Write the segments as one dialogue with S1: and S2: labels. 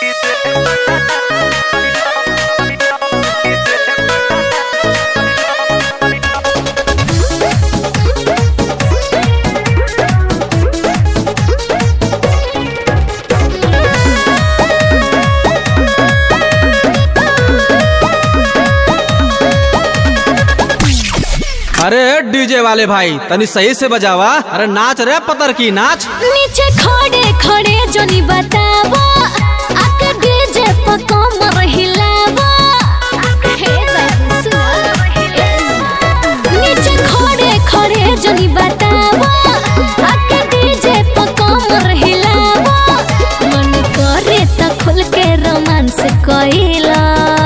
S1: अरे डीजे वाले भाई तनी सही से बजावा अरे नाच रे पतर की नाच
S2: नीचे खड़े खड़े जोनी बतावा आके डीजे पर कमर हिलावा हे बाबू सुना नीचे खड़े खड़े जोनी बतावा आके डीजे पर कमर हिलावा मन करे त खुल के रोमांस कइला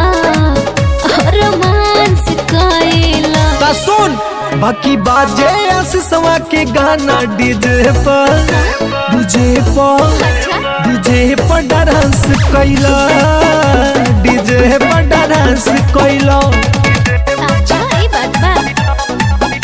S2: रोमांस कइला
S1: ता सुन
S3: बाकी बाजे आशीषवा के गाना डीजे पर डीजे पर डीजे पर डांस कैला डीजे पर डांस कैला
S2: अच्छा ई बात बा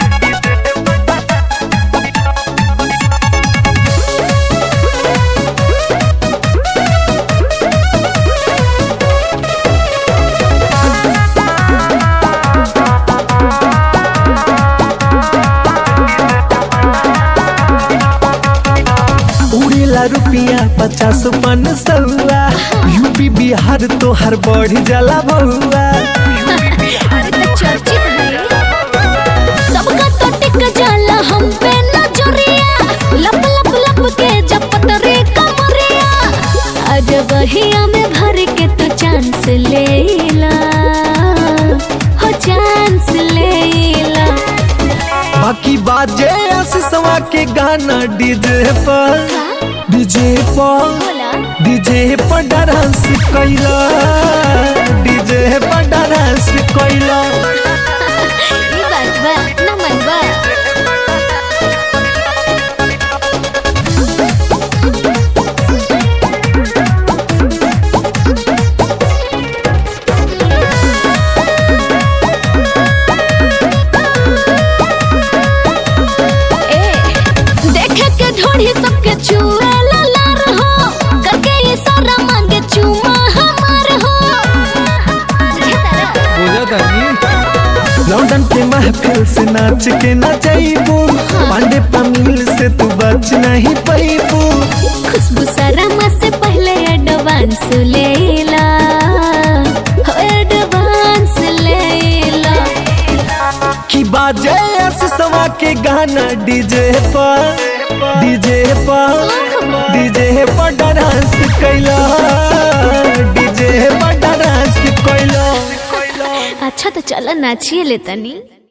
S3: उड़ेला रुपिया पचास पन सौआ यूपी बिहार तो हर बढ़ जाला बउआ
S2: अरे तो चर्चित है सबका तो टिक जाला हम पे नजरिया लप लप लप के जपत रे कमरिया आज बहिया में भर के तो चांस लेला हो चांस लेला
S3: बाकी बाजे आशीषवा के गाना डीजे पर डीजे पर
S2: बोला
S3: डीजे पर डांस कैला डीजे पर डांस कैला
S2: ई बात बा न मन बा ए, देखे के ढोढ़ी सबके छुए लार हो करके ये सारा मांगे चुमा हमार हो बुझे तारा?
S1: बुझे तनी
S3: लंदन के महफिल से नाच के न जाइबू पांडे पमील से तू बच नहीं पैबू
S2: खुशबू सरमा से पहले एडवांस लेला हो एडवांस लेला
S3: की बाजे आशीषवा के गाना डीजे पर डीजे पर डीजे पर डांस कैला डीजे पर डांस कैला
S2: अच्छा तो चलो नाचिए ले तनी